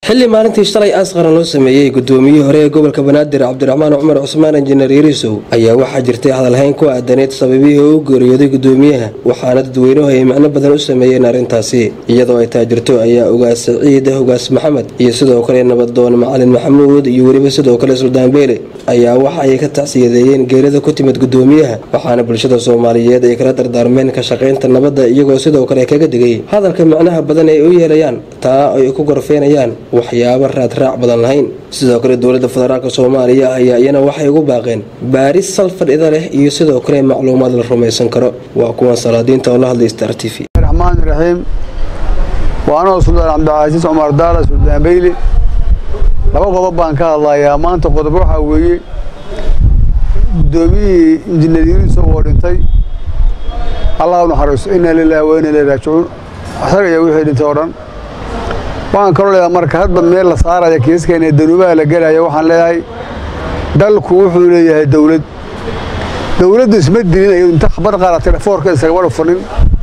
xilli maalintii shalay aas qaran loo sameeyey gudoomiyihii hore ee gobolka banaadir cabdiraxmaan cumar cusmaan injineer yariisow ayaa waxaa jirtay hadalhayn ku aadaneyd sababihii uu geeriyooday gudoomiyaha waxaana dadweynuhu ay macno badan u sameeyeen arrintaasi iyadoo ay taajirto ayaa ugaas saciid ugaas maxamed iyo sidoo kale nabadoon macalin maxamuud iyo weliba sidoo kale suldaan beele ayaa waxa ay ka tacsiyadeeyeen geerida ku timid gudoomiyaha waxaana bulshada soomaaliyeed ay kala dardaarmeen ka shaqaynta nabadda iyagoo sidoo kale kaga digay hadalka macnaha badan ay u yeelayaan taa ay ku gorfeenayaan waxyaabo raadraac badan lahayn sidoo kale dowladda federaalk soomaaliya ayaa iyana waxay ugu baaqeen baaris salfadhida leh iyo sidoo kale macluumaad la rumaysan karo waa kuwan salaadiinta oo la hadlay star t v raxmaan raxiim waa anoo suldaan cabdicasiis cumar daala suldaan beyli laba qodob baan ka hadlayaa maanta qodob waxaa weeye gudoomiyihii injineer yariiso oo dhintay allah u naxariisto inna lillahi wa inna ilayhi raajicuun asaga iyo wixii dhintay oo dhan waxaan kaloo leeyahay marka hadba meel la saaraya kiiskeena ee danuubaha la gelaya waxaan leeyahay dalku wuxuu leeyahay dowlad dowladdu isma dilin ayadu inta khabar qaadatay dhafoorka isagabadha fadhin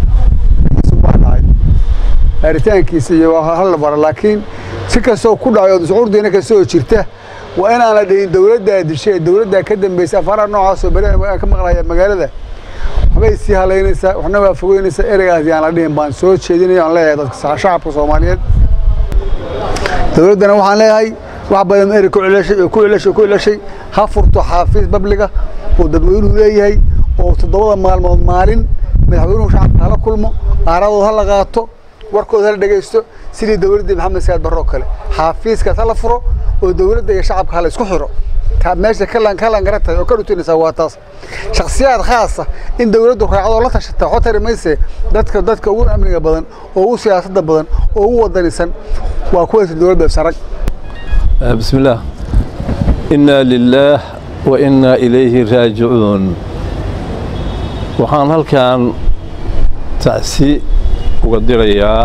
baa dhacay baaritaankiisa iyo hal bara laakiin si kastoo ku dhacay oo shucuurdiina kastoo jirta waa inaan la dhihin dowladdaa dishay ee dowladdaa ka dambaysa afaraha noocaasoo beri aan ka maqlaya magaalada waxbay sii halaynaysaa waxna waa fogeynaysaa ereygaas yaan la dhihin baan soo jeedinaya aan leeyahay dadka shacabka soomaaliyeed dowladdana waxaan leeyahay wax badan erey ku celashay oo ku celashay ku celashay ha furto xaafiis babliga oo dadweynuhu leeyahay oo toddobada maalmood maalin madaxweynuhu shacabka hala kulmo qaaradood ha la qaato warkooda hala dhegaysto sidii dowladdii maxamed saad barro kale xaafiiskaas hala furo oo dowladda iyo shacabka hala isku xiro meesha kalan kalan gara tahay oo ka dhutinaysaa waa taas shakhsiyaad khaasa in dowladdu raacdo la tashata waxba tari mayse dadka dadka ugu amniga badan oo ugu siyaasadda badan oo ugu wadanisan waa kuwaas dowladda sarag بسم الله إنا لله وإنا إليه راجعون waxaan halkan tacsi uga dirayaa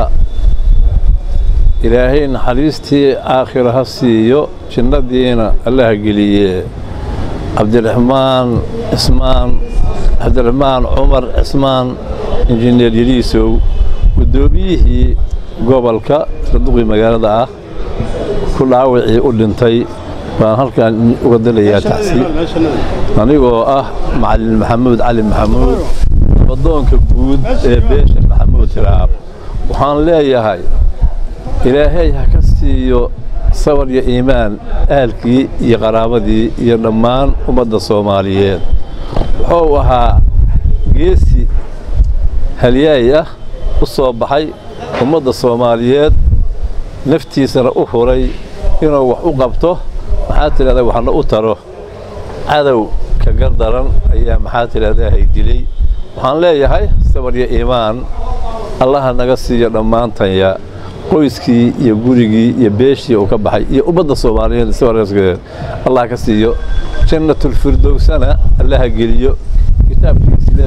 ilaahay naxariistii aakhira ha siiyo jinnadiina allaha geliye cabdiraxmaan cismaan cabdiraxmaan cumar cismaan injineer yariisow guddoomiyihii gobolka saduqii magaalada ah ku dhaawacii u dhintay baan halkan uga dilayaa tacsi anigoo ah macalin maxamuud cali maxamuud nabadoonka guud ee beesha maxamuud tiraab waxaan leeyahay ilaahay ha ka siiyo sabar iyo iimaan aalkii iyo qaraabadii iyo dhammaan ummadda soomaaliyeed wuxuu ahaa geesi halyaay ah u soo baxay ummadda soomaaliyeed naftiisana u huray inuu wax u qabto maxaa tidhahdaa waxna u taro cadow ka gardaran ayaa maxaa tidhahdaa haydilay waxaan leeyahay sabar iyo iimaan allaha naga siiyo dhammaantanya qoyskii iyo gurigii iyo beeshii uu ka baxay iyo ummadda soomaaliyeed sabarkeed allah ka siiyo jannatulfirdowsana allaha geliyo kitaabkiisile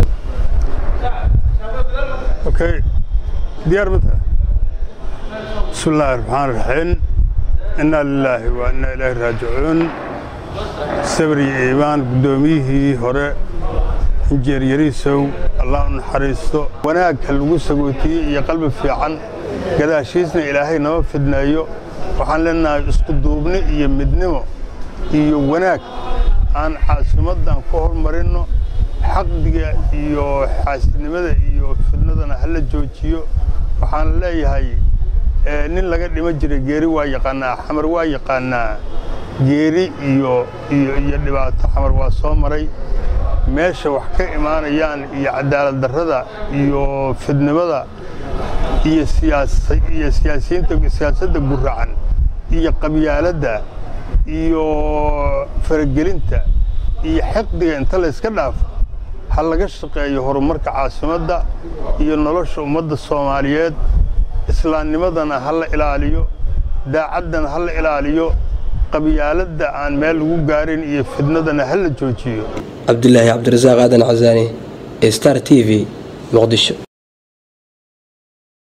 okay diyaar ma tahay بسم الله الرحمن الرحيم إنا لله وإنا إليه راجعون سبري إيمان قدوميه هراء إنجير يريسو الله نحريستو وناك هلقو سقوتي يا قلب في عن قد أشيسنا إلهي نو فدنا يو وحان لنا اسقدوبني يمدنمو iyo wanaag aan caasimadan ku hormarino xaqdiga iyo xaasidnimada iyo fidnadana hala joojiyo waxaan leeyahay nin laga dhima jiray geeri waa yaqaanaa xamar waa yaqaanaa geeri iyo iyo iyo dhibaato xamar waa soo maray meesha wax ka imaanayaan iyo cadaalad darrada iyo fidnimada iyo siyaasa iyo siyaasiyiinta siyaasadda guracan iyo qabyaaladda iyo faragelinta iyo xiqdiga inta la yska dhaafo ha laga shaqeeyo horumarka caasimadda iyo nolosha ummadda soomaaliyeed islaamnimadana ha la ilaaliyo daacaddana ha la ilaaliyo qabyaaladda aan meel lagu gaarin iyo fidnadana ha la joojiyo cabdulaahi cabdirasaaq aadan casaani star t v muqdisho